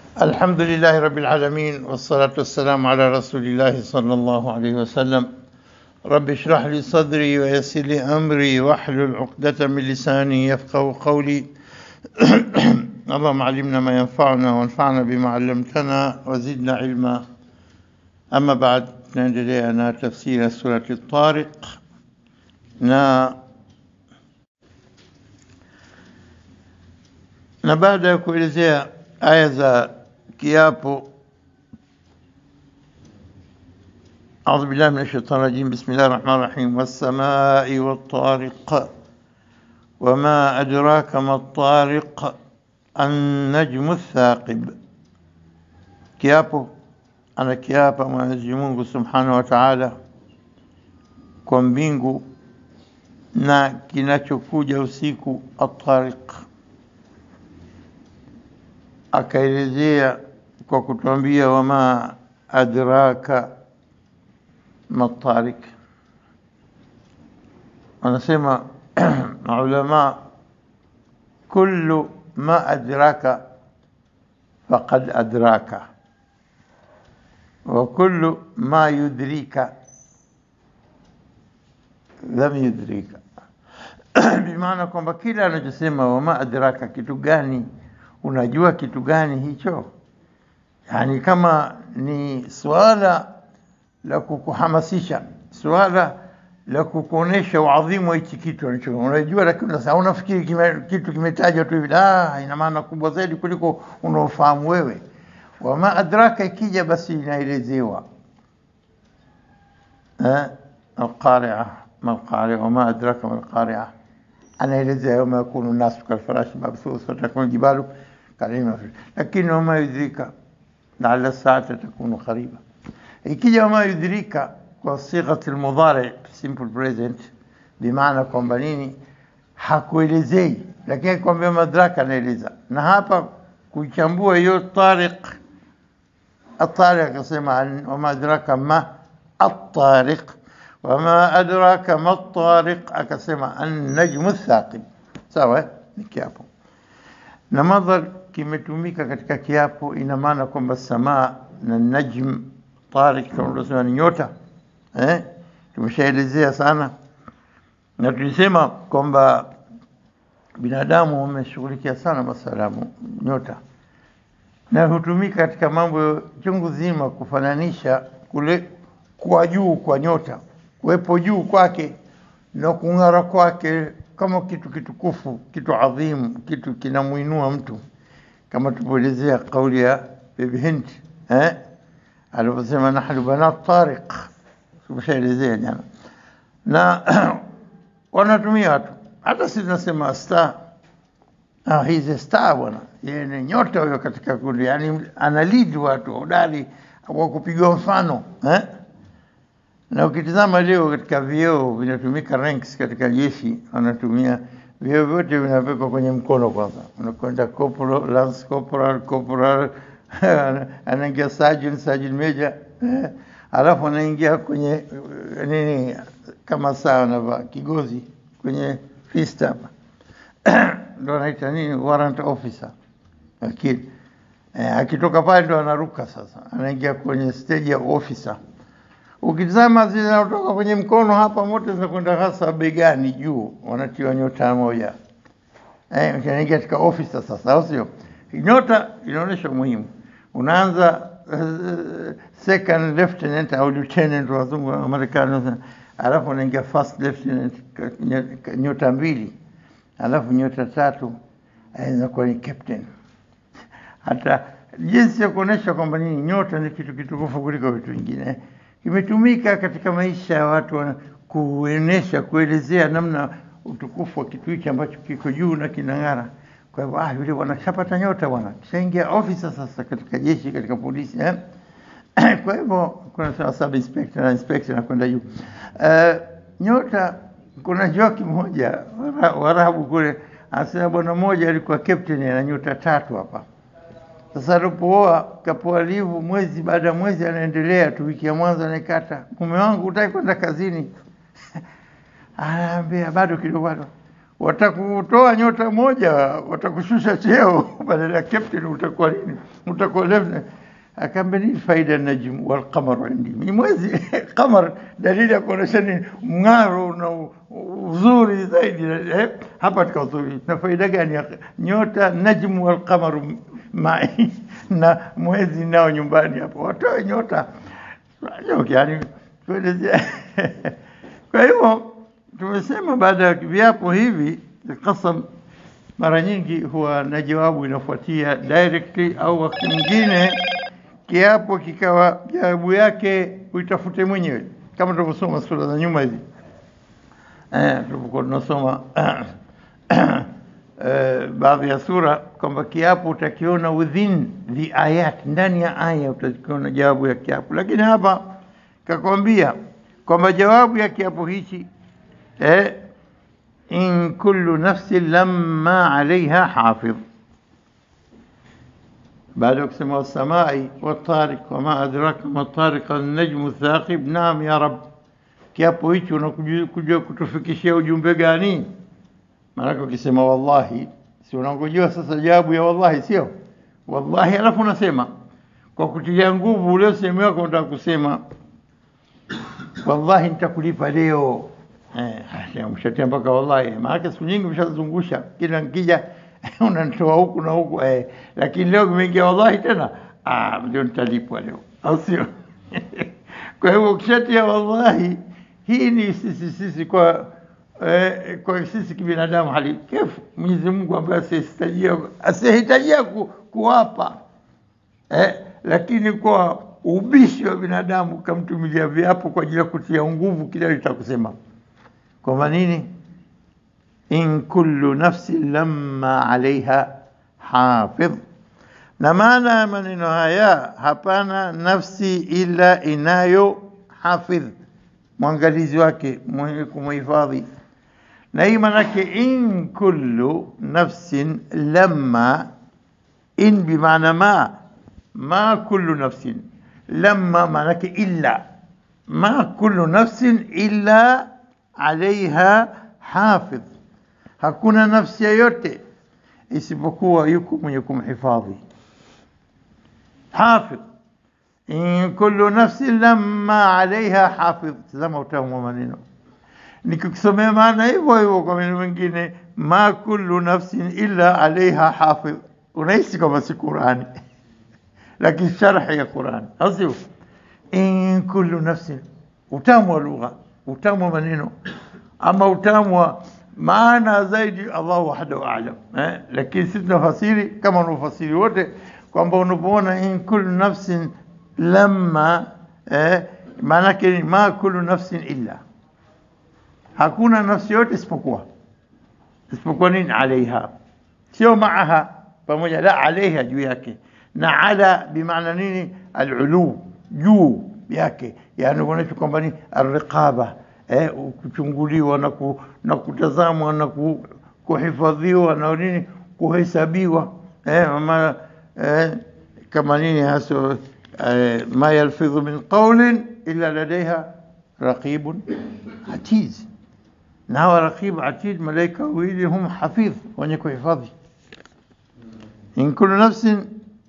الحمد لله رب العالمين والصلاة والسلام على رسول الله صلى الله عليه وسلم رب اشرح لي صدري ويسر لي أمري واحلل عقدة من لساني يفقه قولي اللهم علمنا ما ينفعنا وانفعنا بما علمتنا وزدنا علما أما بعد tunaendelea na tafsiri ya surati Tariq na na baada ya kuelezea aya za kiapo أعوذ بالله من الشيطان الرجيم بسم الله الرحمن الرحيم والسماء والطارق وما أدراك ما الطارق النجم الثاقب kiapo anakiapa Mwenyezi Mungu Subhanahu wa Ta'ala kwa mbingu na kinachokuja usiku at-tariq akaelezea kwa kutuambia wama adraka matariq wanasema maulama kullu ma adraka faqad adraka wa kullu ma yudrika lam yudrika bimaana kwamba kila anachosema wama adraka kitu gani unajua kitu gani hicho yani kama ni swala la kukuhamasisha swala la kukuonesha uadhimu wa hichi kitu unacho unajua lakini sasa unafikiri kime, kitu kimetajwa tu hivi ah ina maana kubwa zaidi kuliko unaofahamu wewe wama adraka ikija basi inaelezewa eh القارعة ما القارعة وما أدراك ما القارعة anaelezea yawma yakunu nasu kalfarashi mabthus watakunu jibalu kalima lakini wama yudrika laala saata takunu qariba ikija wama yudrika kwa sighati almudhari simple present bimaana kwamba nini hakuelezei lakini kwambia madraka anaeleza na hapa kuichambua hiyo tariq الطارق akasema wama adraka ma الطارق وما أدراك ما الطارق akasema النجم الثاقب sawa ni kiapo na madhar kimetumika katika kiapo ina maana kwamba samaa na najm tariq kama tunasema ni nyota eh tumeshaelezea sana na tulisema kwamba binadamu wameshughulikia sana masala nyota na hutumika katika mambo chungu zima kufananisha kule kwa juu kwa nyota kuwepo juu kwake na kung'ara kwake kama kitu kitukufu, kitu adhimu, kitu kinamuinua mtu, kama tupoelezea kauli ya Bibi Hind eh, aliposema nahnu banat Tariq, tumeshaelezea jana, na wanatumia watu, hata sisi tunasema star Ah, he's a star bwana, yeye ni nyota huyo katika kundi, yani ana lead watu hodari wa kupigwa mfano eh? na ukitizama leo katika vyeo vinatumika ranks katika jeshi, wanatumia vyeo vyote vinawekwa kwenye mkono kwanza, unakwenda corporal, lance corporal, corporal anaingia sergeant, sergeant major eh, alafu anaingia kwenye eh, nini kama saa anavaa kigozi kwenye fist hapa ndo anaita nini warrant officer lakini eh, akitoka pale ndo anaruka sasa, anaingia kwenye stage ya officer ukitizama zile zinatoka kwenye mkono hapa, moto zinakwenda hasa begani juu, wanatiwa nyota moja eh, unaingia katika officer sasa, au sio? Nyota inaonyesha umuhimu. Unaanza uh, second lieutenant au lieutenant, wazungu wa Marekani, alafu unaingia first lieutenant, nyota mbili, alafu nyota tatu inakuwa ni captain. Hata jinsi ya kuonesha kwamba nini nyota ni kitu kitukufu kuliko vitu vingine kimetumika katika maisha ya watu kuenesha kuelezea namna utukufu wa kitu hichi ambacho kiko juu na kinang'ara. Kwa hivyo ah, yule bwana shapata nyota bwana, kishaingia ofisa sasa katika jeshi, katika polisi eh? kwa hivyo kuna sawa sub inspector na inspector na kwenda juu. Uh, nyota, kuna joki moja Warabu kule anasema bwana mmoja alikuwa captain ana nyota tatu hapa sasa alipooa kapoa livu mwezi baada ya mwezi, anaendelea tu, wiki ya mwanzo anaikata, mume wangu hutaki kwenda kazini? Anaambia bado kidogo, bado watakutoa nyota moja, watakushusha cheo badala ya captain, utakuwa nini? Utakuwa lieutenant. Akaambia nini faida ya najm wal qamar indi, ni mwezi qamar, dalili ya kuonyesha ni mng'aro na u- uzuri zaidi eh, hapa katika uzuri. Na faida gani ya nyota najm wal qamar mai na mwezi nao nyumbani hapo, watoe nyota yani kuelezea. Kwa hivyo tumesema baada ya viapo hivi qasam mara nyingi huwa na jawabu inafuatia directly, au wakati mwingine kiapo kikawa jawabu yake uitafute mwenyewe, kama tulivyosoma sura za nyuma hizi eh, tulipokuwa tunasoma eh, baadhi ya sura kwamba kiapo utakiona within the ayat, ndani ya aya utakiona jawabu ya kiapo, lakini hapa kakwambia kwamba jawabu ya kiapo hichi eh, in kullu nafsin lamma alaiha hafidh baada ya kusema wasamai watariq wama adraka matariq annajmu thaqib. Naam ya Rab, kiapo hichi unakuja kutufikishia ujumbe gani? Maanake ukisema wallahi, si unangojea sasa jawabu ya wallahi, sio wallahi, alafu unasema kwa kutilia nguvu ule usemi wako, unataka kusema wallahi nitakulipa leo. Eh, mshatia mpaka wallahi, maanake siku nyingi mshazungusha, kila nkija unanitoa huku na huku eh, lakini leo kimeingia wallahi tena, ah, ndio nitalipwa leo, au sio? Kwa hivyo ukishatia wallahi, hii ni sisi sisi kwa eh, kwa sisi kibinadamu hali kefu. Mwenyezi Mungu ambaye asihitajia asihitajia ku, kuwapa eh, lakini kwa ubishi wa binadamu kamtumilia viapo kwa ajili ya kutia nguvu kile litakusema kwamba nini in kullu nafsin lamma alaiha hafidh. Na maana ya maneno haya, hapana nafsi ila inayo hafidh, mwangalizi wake mwenye kumhifadhi. Na hii maanake in kullu nafsin lamma, in bimaana ma, ma kullu nafsin, lamma maanake illa, ma kullu nafsin illa alaiha hafidh hakuna nafsi yoyote isipokuwa yuko mwenye kumhifadhi. Hafidh, in kullu nafsin lamma alaiha hafidh. Tazama utamu wa maneno, nikikusomea maana hivyo hivyo kwa maneno mengine, ma kullu nafsin illa alaiha hafidh, unahisi kwamba si Qurani lakini sharhi ya Qurani, au sio? In kullu nafsin, utamu wa lugha, utamu wa maneno, ama utamu wa maana zaidi Allah wahdahu aalam eh? Lakini sisi tunafasiri kama wanaofasiri wote kwamba unapoona in kullu nafsin lamma eh, maanake ni ma kullu nafsin illa, hakuna nafsi yote isipokuwa isipokuwa nini? Alaiha, sio maaha, pamoja la alaiha, juu yake, na ala bimaana nini? Alulu, juu yake, yani kuonyesha kwamba ni alriqaba eh, kuchunguliwa na, ku, na kutazamwa na ku, kuhifadhiwa na nini kuhesabiwa eh, ma, eh, kama nini haso eh, ma yalfidhu min qawlin illa ladayha raqibun atid, na hawa raqib atid malaika wawili hum hafidh, wenye kuhifadhi. in kullu nafsin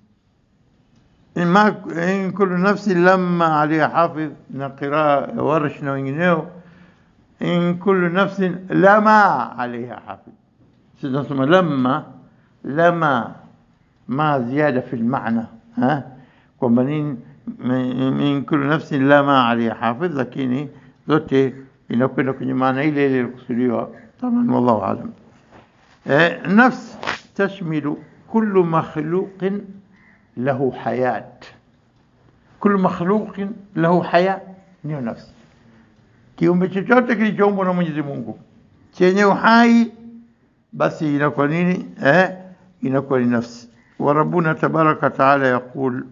ma in kullu nafsin lamma alaiha hafidh, na qiraa Warsh na wengineo in kullu nafsin lama alaiha hafidh. Sisi tunasema lama lama ma ziada fi lmana kwamba nini, min kullu nafsin lama alaiha hafidh, lakini zote inakwenda kwenye maana ile ile ilikusudiwa. Taban, wallahu alam. Nafs tashmilu kullu makhluqin lahu hayat, kullu makhluqin lahu haya, niyo nafsi kiumbe chochote kilichoumbwa na Mwenyezi Mungu chenye uhai basi inakuwa nini? Eh, inakuwa ni nafsi. Wa rabbuna tabaraka taala yaqul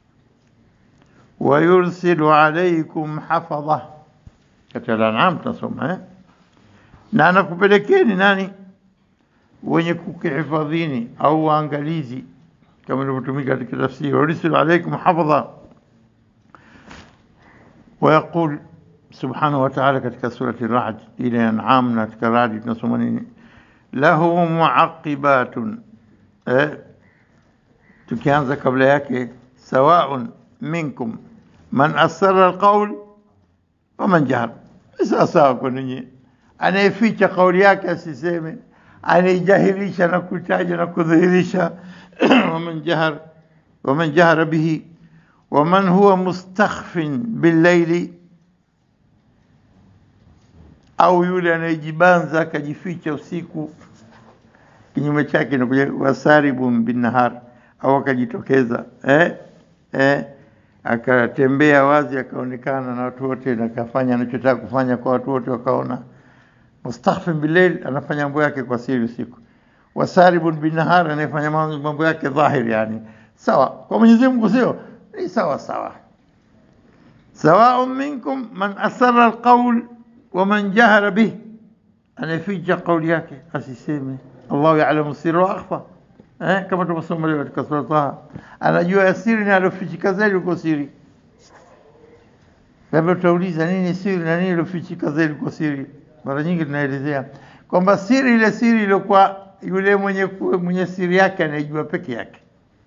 wa yursilu alaykum hafadha, katika Al-An'am tunasoma eh, na anakupelekeni nani? Wenye kukihifadhini au waangalizi, kama ilivyotumika katika tafsiri, wa yursilu alaykum hafadha wa subhanahu wa ta'ala katika surati Ra'd ile An'am na katika Ra'd tunasoma nini? lahu muaqibatun eh, tukianza kabla yake sawaun minkum man asara alqaul wa man jahar sawa sawa kwa ninyi anayeficha kauli yake asiseme anayejahirisha na kutaja na kudhihirisha waman jahar waman jahara bihi waman huwa mustakhfin billaili au yule anayejibanza akajificha usiku kinyume chake nakuja wasaribun binnahar au akajitokeza eh? Eh? akatembea wazi akaonekana na watu wote na akafanya anachotaka kufanya kwa watu wote wakaona mustakhfin billail anafanya mambo yake kwa siri usiku wasaribun binahar anayefanya mambo yake dhahiri yani sawa kwa Mwenyezi Mungu sio ni sawa sawa sawaun minkum man asarra alqawl wa man jahara bih anayeficha kauli yake asiseme Allahu ya'lamu sirra wa akhfa eh kama tumesoma leo katika sura Taha anajua ya siri na alofichika zaidi uko siri labda tutauliza nini siri na nini alofichika zaidi uko siri mara nyingi tunaelezea kwamba siri ile siri iliyokuwa yule mwenye mwenye siri yake anayejua peke yake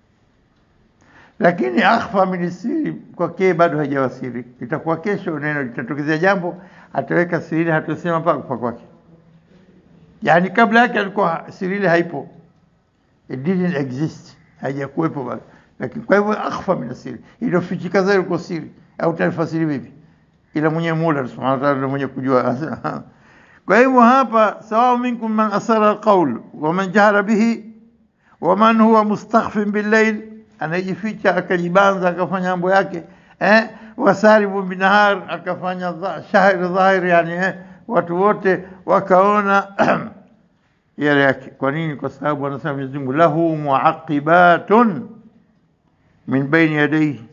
lakini akhfa min siri kwake bado haijawa siri itakuwa kesho neno litatokezea jambo ataweka siri ile hatusema mpaka kufa kwake yani kabla yake alikuwa siri ile haipo it didn't exist haijakuwepo bado lakini kwa hivyo akhfa min siri iliyofichika zaidi kwa siri au tafasiri vipi ila mwenye Mola subhanahu wa ta'ala ndiye mwenye kujua kwa hivyo hapa sawa minkum man asara alqawl wa man jahara bihi wa man huwa mustakhfin billayl anajificha akajibanza akafanya mambo yake eh wasaribu binahar akafanya shahri dhahir yani eh, watu wote wakaona yale yake kwa nini kwa sababu anasema Mwenyezi Mungu lahu muaqibatun min baini yadayhi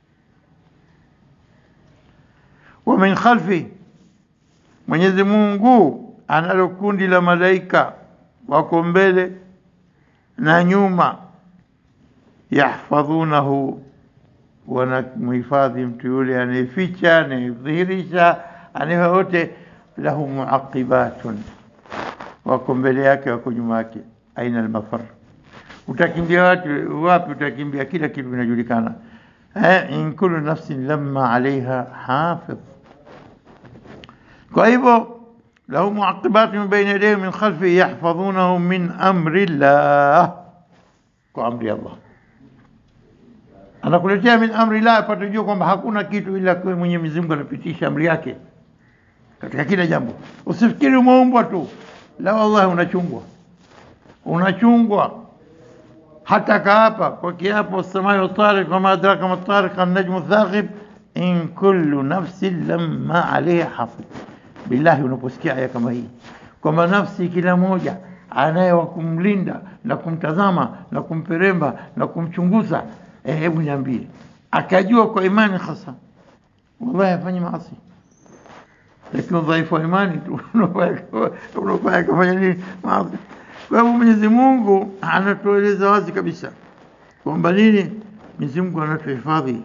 wa min khalfi Mwenyezi Mungu analo kundi la malaika wako mbele na nyuma yahfadhunahu wanamhifadhi mtu yule anayeficha anayedhihirisha anayewote lahu muaqibatun wako mbele yake wako nyuma yake aina almafar utakimbia watu wapi utakimbia kila kitu kinajulikana eh in kullu nafsin lamma alaiha hafidh kwa hivyo lahu muaqibatun min bayni yadayhi min khalfihi yahfadhunahu min amri llah kwa amri Allah anakuletea min amri la apate jua kwamba hakuna kitu ila kwa Mwenyezi Mungu anapitisha amri yake katika kila jambo. Usifikiri umeumbwa tu, la wallahi, unachungwa unachungwa hata kaapa kwa kiapo samai tariq wama adraka ma tariq an-najmu thaqib in kullu nafsin lamma alayha hafidh. Billahi, unaposikia aya kama hii kwamba nafsi kila moja anaye wa kumlinda na kumtazama na kumperemba na kumchunguza eh, hebu niambie, akajua kwa imani hasa, wallahi afanye maasi, lakini udhaifu wa imani tu unafanya kufanya nini maasi. Kwa hivyo Mwenyezi Mungu anatueleza wazi kabisa kwamba nini, Mwenyezi Mungu anatuhifadhi,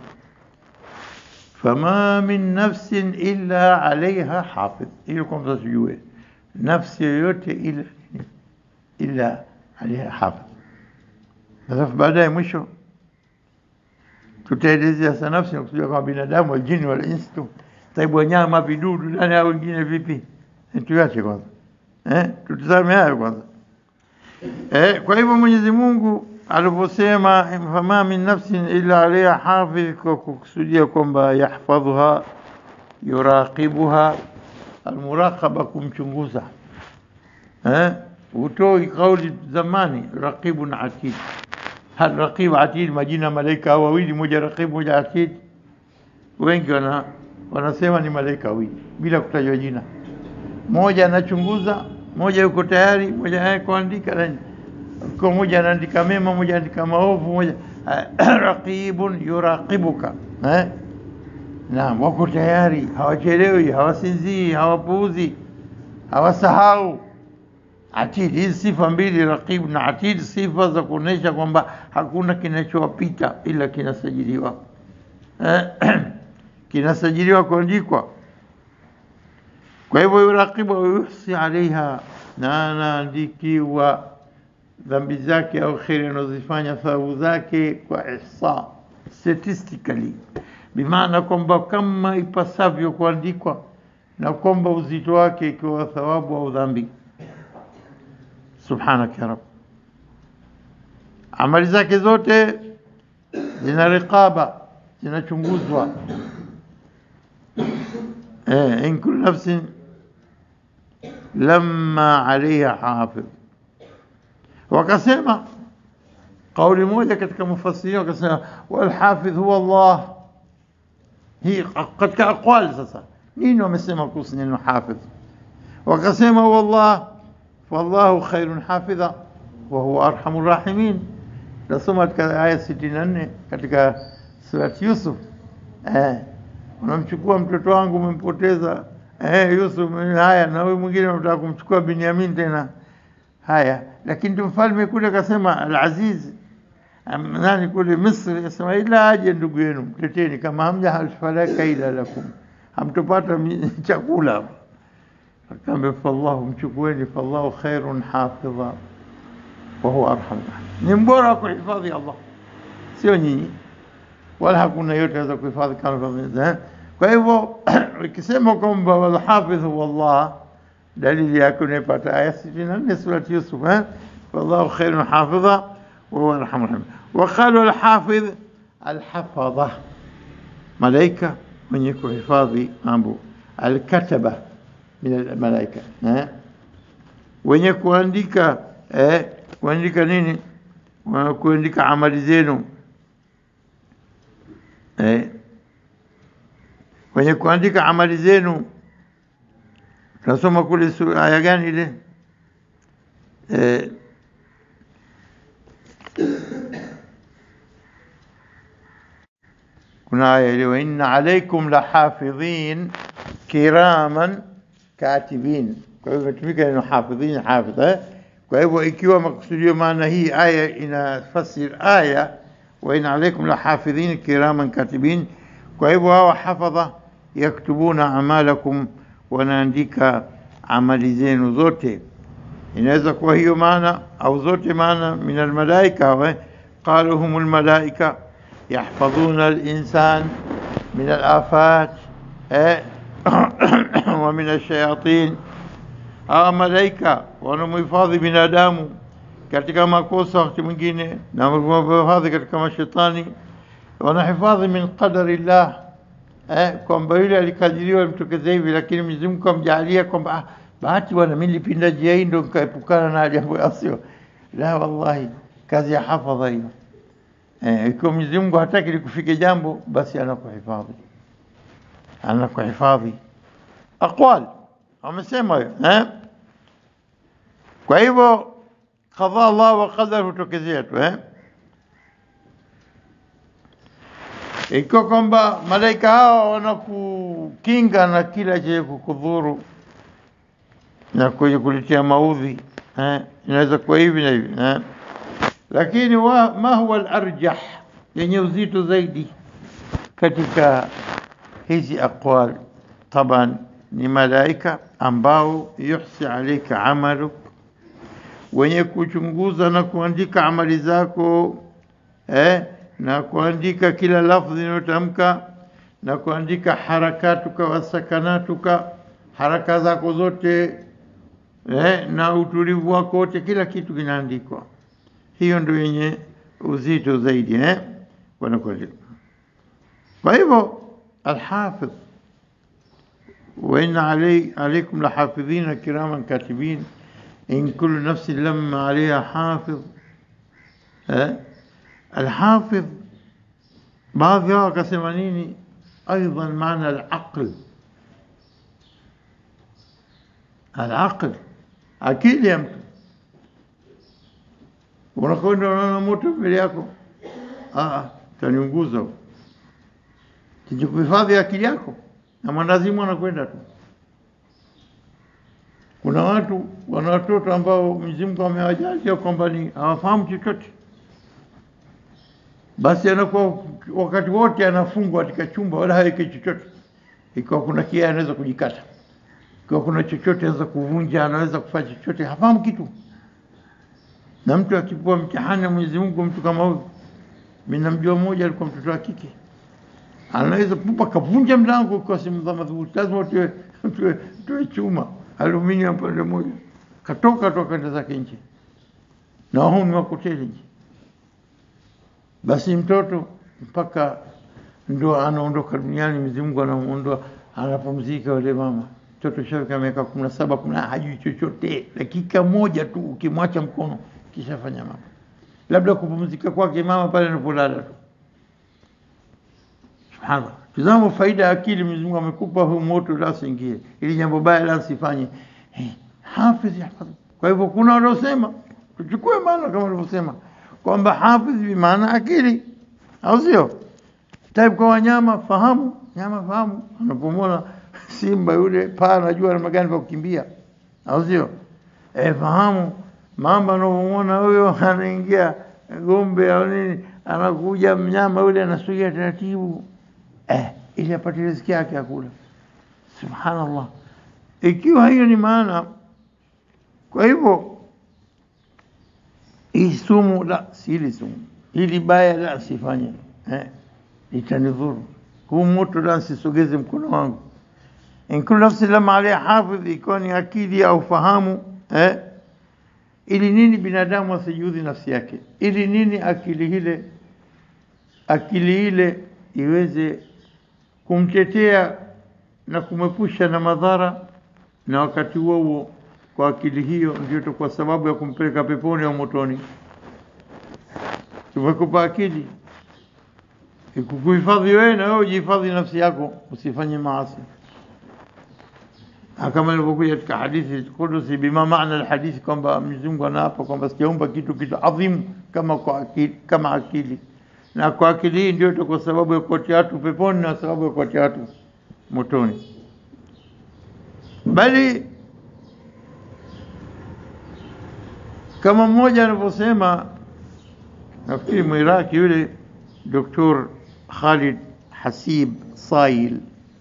fama min nafsin illa alaiha hafidh, ili kwamba tujue nafsi yoyote ila illa alaiha hafidh. Alafu baadaye mwisho tutaelezea sana nafsi na kusudia kama binadamu waljini wala insi tu taibu wanyama vidudu nani hao wengine vipi tuache kwanza eh tutazame hayo kwanza eh kwa hivyo Mwenyezi Mungu aliposema fama min nafsin illa alayha hafidh kwa kukusudia kwamba yahfadhuha yuraqibuha almuraqaba kumchunguza eh utoi kauli zamani raqibun atid hal raqib atid majina malaika wawili moja raqib moja atid wengi wana wanasema ni malaika wawili bila kutajwa jina moja anachunguza moja yuko tayari moja yeye kuandika kwa moja anaandika mema moja anaandika maovu moja raqibun yuraqibuka eh naam wako tayari hawachelewi hawasinzii hawapuuzi hawasahau atid hizi sifa mbili raqib na atid sifa za kuonesha kwamba hakuna kinachowapita ila kinasajiliwa kinasajiliwa kuandikwa kwa hivyo yuraqibu yuhsi alaiha na anaandikiwa dhambi zake au kheri anazozifanya thawabu zake kwa ihsa statistically, bimaana kwamba kama ipasavyo kuandikwa na kwamba uzito wake ikiwa thawabu au dhambi. Subhanaka ya Rabb, amali zake zote zina riqaba, zinachunguzwa. Eh, in kullu nafsin lamma alaiha hafidh. Wakasema kauli moja katika mufassirin wakasema, walhafidh huwa Allah. Hii katika aqwali sasa nini wamesema kuhusu neno hafidh? Wakasema huwa Allah, wallahu khairun hafidha wa huwa arhamur rahimin. Nasoma katika aya 64 katika surati Yusuf. Eh, unamchukua mtoto wangu umempoteza Eh, Yusuf haya, na huyu mwingine unataka kumchukua Binyamin tena haya, lakini mfalme kule akasema Al-Aziz nani kule Misri akasema, ila aje ndugu yenu mteteni, kama hamja falaka ila lakum, hamtopata chakula. Akaambia fallahu, mchukueni, fallahu khairun hafidha wa huwa arhamur rahim, ni mbora wa kuhifadhi Allah, sio nyinyi, wala hakuna yote anaweza kuhifadhi kama kwa hivyo ikisema kwamba walhafidh huwa Allah, dalili yake unaipata aya 64 surati Yusuf, eh, wallahu khairun hafidha wa huwa arhamur rahim. Waqalu alhafidh alhafadha, malaika mwenye kuhifadhi mambo, alkataba min almalaika, eh, wenye kuandika eh, kuandika nini? Kuandika amali zenu eh wenye kuandika amali zenu. Tunasoma kule aya gani ile? E, kuna aya ile wa inna alaikum lahafidhin kiraman katibin. Kwa hivyo imetumika neno hafidhin, hafidh eh? Kwa hivyo ikiwa makusudio maana hii aya inafasir aya wa inna alaikum lahafidhin kiraman katibin, kwa hivyo hawa hafadha yaktubuna amalakum, wanaandika amali zenu zote. Inaweza kuwa hiyo maana au zote maana. Min almalaika qalu hum almalaika yahfadhuna alinsan min alafat wa min alshayatin. Hawa malaika wanamhifadhi binadamu katika makosa wakati mwingine, na wanamhifadhi katika mashetani, wanahifadhi min qadari llah Eh, kwamba yule alikadiriwa mtokeze hivi, lakini Mwenyezi Mungu amjalia kwamba ah, bahati bwana, mimi nilipinda njia hii ndo nikaepukana na jambo asio. La, wallahi kazi ya hafadha hiyo. Eh, ikiwa Mwenyezi Mungu hataki likufike jambo, basi anakuhifadhi, anakuhifadhi. Aqwal amesema hiyo eh. Kwa hivyo qadha Allah wa qadar hutokezea tu eh ikiwa kwamba malaika hawa wanakukinga na kila chenye kukudhuru na kwenye kuletea maudhi eh, inaweza kuwa hivi na hivi eh. Lakini wa, ma huwa al-arjah, yenye uzito zaidi katika hizi aqwal, taban ni malaika ambao yuhsi alaika amaluk, wenye kuchunguza na kuandika amali zako eh, na kuandika kila lafdhi inayotamka na kuandika harakatuka wasakanatuka, haraka zako zote eh, na utulivu wako wote, kila kitu kinaandikwa. Hiyo ndio yenye uzito zaidi eh, wanakuandika. Kwa hivyo alhafidh, wa inna alaykum lahafidhina kiraman katibin in kullu nafsin lamma alayha hafidh eh Alhafidh, baadhi yao wakasema nini? Aidan maana alaql, alaql, akili ya mtu. Unakwenda unaona moto mbele yako, taniunguza, kijikuhifadhi akili yako, na mwandazimu anakwenda tu. Kuna watu wana watoto ambao Mwenyezi Mungu amewajalia kwamba ni hawafahamu chochote basi anakuwa wakati wote anafungwa katika chumba, wala haweki chochote. Ikiwa kuna kia anaweza kujikata Kwa kuna chochote anaweza kuvunja, anaweza kufanya chochote, hafahamu kitu. Na mtu akipewa mtihani na Mwenyezi Mungu, mtu kama huyu, mimi namjua mmoja, alikuwa mtoto wa kike, anaweza pupa kavunja mlango kwa simu za madhubuti, lazima tuwe tuwe tuwe chuma aluminium pande moja, katoka toka kwenda zake nje, na huu ni wakoteli nje. Basi mtoto mpaka ndo anaondoka duniani, Mwenyezi Mungu anamuondoa, anapumzika yule mama. Mtoto shafika miaka kumi na saba kumi na hajui chochote, dakika moja tu ukimwacha mkono kishafanya mambo, labda kupumzika kwake mama pale anapolala tu. Subhanallah, tazama faida ya akili. Mwenyezi Mungu amekupa huu moto, la usiingie, ili jambo baya la usifanye. Eh, hafidh yahfadh. Kwa hivyo kuna wanaosema tuchukue maana kama walivyosema kwamba hafidh bi maana akili, au sio? Taib kwa wanyama, fahamu nyama, fahamu. Unapomwona simba yule, paa anajua namna gani pa kukimbia, au sio? Eh, fahamu mamba, unapomwona huyo anaingia gombe au nini, anakuja mnyama yule anasogea taratibu, eh, ili apate riziki yake akula. Subhanallah, ikiwa hiyo ni maana. Kwa hivyo hii sumu la, si hili sumu, hili baya la, sifanye eh, itanidhuru. Huu moto la, sisogeze mkono wangu. In kullu nafsi lama alaiha hafidh, ikiwa ni akili au fahamu eh, ili nini binadamu asijudhi nafsi yake, ili nini akili ile akili ile iweze kumtetea na kumepusha na madhara, na wakati huo huo kwa akili hiyo ndio itakuwa sababu ya kumpeleka peponi au motoni. Tumekupa akili ikukuhifadhi wewe, na wewe ujihifadhi nafsi yako, usifanye maasi kama ilivyokuja katika hadithi kudusi, bima maana alhadithi, kwamba Mwenyezi Mungu anaapa kwamba sijaumba kitu kitu adhimu kama kwa akili, kama akili, na kwa akili hii ndio itakuwa sababu ya kuwatia watu peponi na sababu ya kuwatia watu motoni, bali kama mmoja anavyosema, nafikiri Mwiraki yule Dr. Khalid Hasib Sail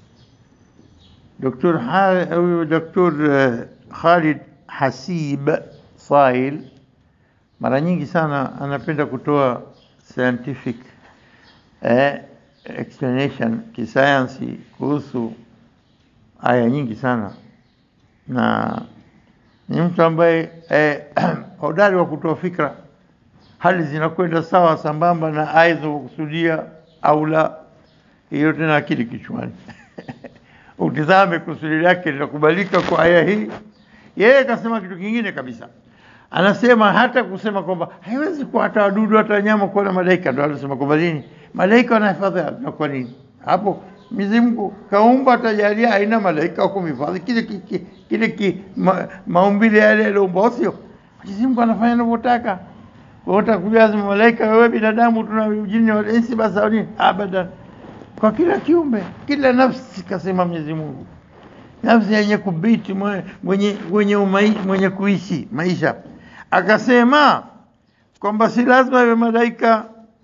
Dr. Dr. Khalid Hasib Sail mara nyingi sana anapenda kutoa scientific eh, explanation kisayansi kuhusu aya nyingi sana, na ni mtu ambaye eh, hodari wa kutoa fikra, hali zinakwenda sawa sambamba na aya zinazokusudia au la, hiyo tena akili kichwani utizame kusudi lake linakubalika kwa aya hii. Yeye akasema kitu kingine kabisa, anasema hata kusema kwamba haiwezi kuwa hata wadudu hata wanyama kuwa na malaika. Ndio anasema kwamba nini, malaika wanahifadhi na kwa nini hapo Mwenyezi Mungu kaumba, atajalia aina malaika wa kumhifadhi kile kile kile ki, ma, maumbile yale yaliyoumba, sio Mwenyezi Mungu anafanya anavyotaka. Kwa hiyo utakujaza malaika, wewe binadamu, tuna jini wa insi, basi au nini? Abadan kwa kila kiumbe, kila nafsi, kasema Mwenyezi Mungu, nafsi yenye kubiti mwenye, mwenye, umai, mwenye kuishi maisha. Akasema kwamba si lazima iwe malaika,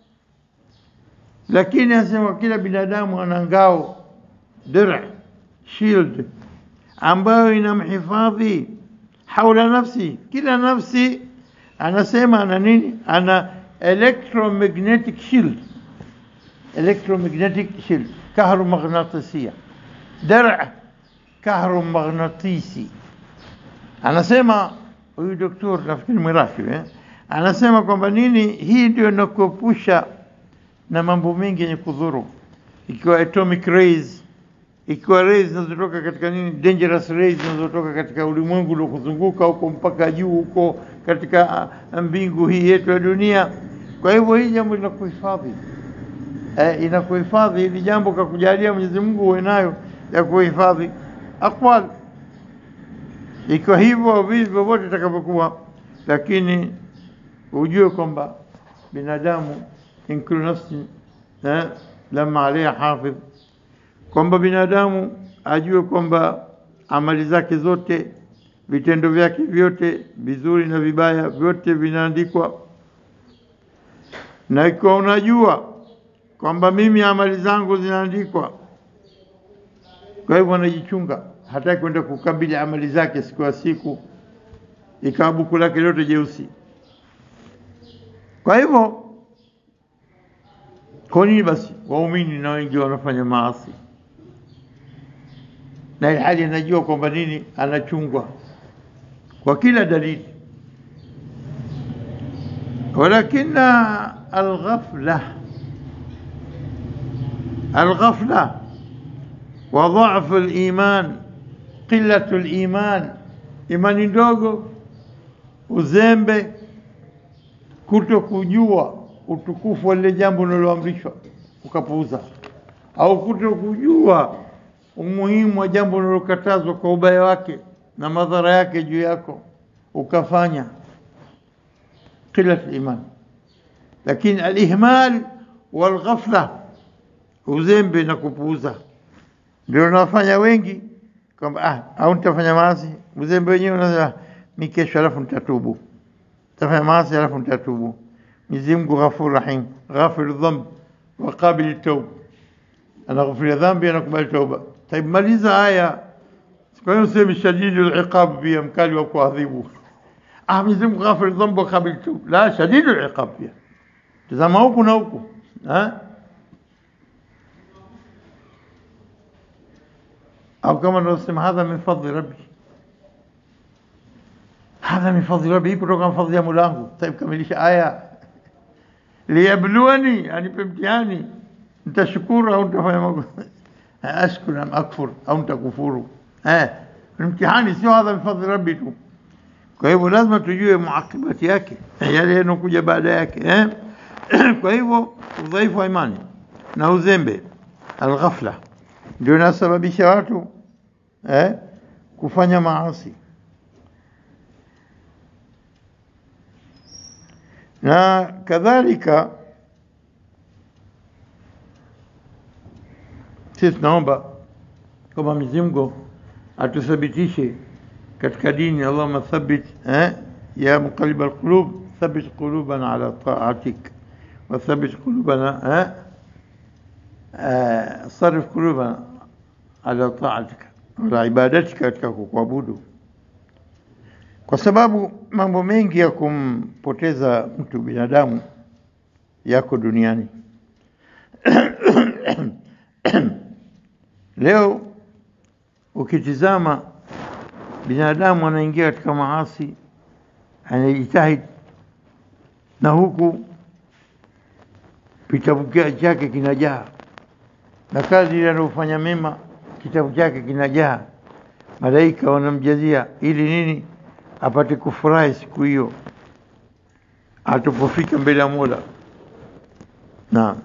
lakini anasema kila binadamu ana ngao dir shield ambayo inamhifadhi haula nafsi. Kila nafsi anasema ana nini? Ana electromagnetic shield electromagnetic shield kahromagnetisия, dar kahromagnetisي. Anasema huyu doktor nafikiri Mwiraki eh? Anasema kwamba nini, hii ndio inakuepusha na mambo mengi yenye kudhuru, ikiwa atomic rays, ikiwa rays zinazotoka katika nini, dangerous rays zinazotoka katika ulimwengu uliokuzunguka huko mpaka juu huko katika mbingu hii yetu ya dunia. Kwa hivyo hii jambo linakuhifadhi eh, inakuhifadhi hili jambo kakujalia Mwenyezi Mungu uwe nayo ya kuhifadhi aqwal, ikiwa hivyo vivi vyovyote itakavyokuwa, lakini ujue kwamba binadamu in kullu nafsin eh, lama alaiha hafidh, kwamba binadamu ajue kwamba amali zake zote, vitendo vyake vyote vizuri na vibaya vyote vinaandikwa, na ikiwa unajua kwamba mimi amali zangu zinaandikwa, kwa hivyo anajichunga hataki kwenda kukabili amali zake siku ya siku, ikawa buku lake lote jeusi. Kwa hivyo, kwa nini basi waumini na wengi wanafanya maasi, na ilhali anajua kwamba nini, anachungwa kwa kila dalili ولكن الغفلة الغفلة وضعف الإيمان قلة الإيمان imani ndogo, uzembe, kuto kujua utukufu wa lile jambo unaloamrishwa ukapuuza, au kuto kujua umuhimu wa jambo unalokatazwa kwa ubaya wake na madhara yake juu yako ukafanya قلة الإيمان لكن الإهمال والغفلة uzembe na kupuuza ndio unawafanya wengi kwamba ah, au nitafanya maasi. Uzembe wenyewe unasema mi kesho, alafu nitatubu, nitafanya maasi alafu nitatubu. Mwenyezi Mungu Ghafur Rahim, ghafir dhamb wa qabil tauba, anaghfiria dhambi, anakubali tauba. Taib, maliza haya. Kwa hiyo useme shadidul iqab, pia mkali wa kuadhibu. Ah, Mwenyezi Mungu ghafir dhambi wa qabil tauba, la shadidul iqab pia. Tazama huku na huku eh au kama naosema hadha min fadli rabbi, hadha min fadli rabbi, hii kutoka fadli ya Molangu. Taib, kamilisha aya. Liyabluwani, anipe mtihani, nitashukuru au nitafanya makosa, ashkuru am akfur, au nitakufuru. Eh, mtihani sio hadha min fadli rabbi tu. Kwa hivyo lazima tujue muakibati yake, yale yanokuja baada yake eh? Kwa hivyo udhaifu wa imani na uzembe, alghafla ndio inasababisha watu eh, kufanya maasi na kadhalika. Sisi tunaomba kwamba Mwenyezi Mungu atuthabitishe katika dini. Allahumma thabbit eh, ya muqallib alqulub thabbit qulubana ala ta'atik wa thabbit qulubana eh, Uh, sarif qulubana ala taatika ala ibadatika, katika kukuabudu, kwa sababu mambo mengi ya kumpoteza mtu binadamu yako duniani. Leo ukitizama binadamu anaingia katika maasi, anajitahid na huku kitabu chake kinajaa na kazi ile anayofanya mema, kitabu chake kinajaa, malaika wanamjazia ili nini? Apate kufurahi siku hiyo atapofika mbele ya Mola, na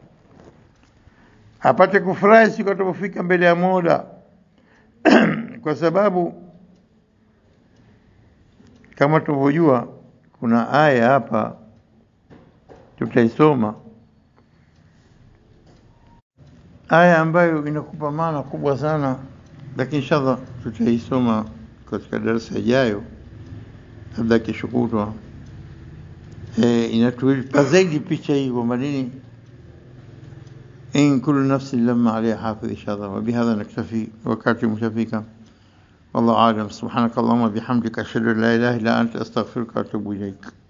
apate kufurahi siku atapofika mbele ya Mola kwa sababu kama tunavyojua kuna aya hapa tutaisoma aya ambayo inakupa maana kubwa sana, lakini inshallah tutaisoma katika darasa ijayo, labda kesho kutwa. E, inatuipa zaidi picha hii kwamba nini, in kullu nafsin lamma alaiha hafidh. Inshallah, wa bihadha naktafi, wakati umeshafika. Wallahu alam. Subhanaka Allahumma bihamdika ashhadu an la ilaha illa anta astaghfiruka wa atubu ilaik.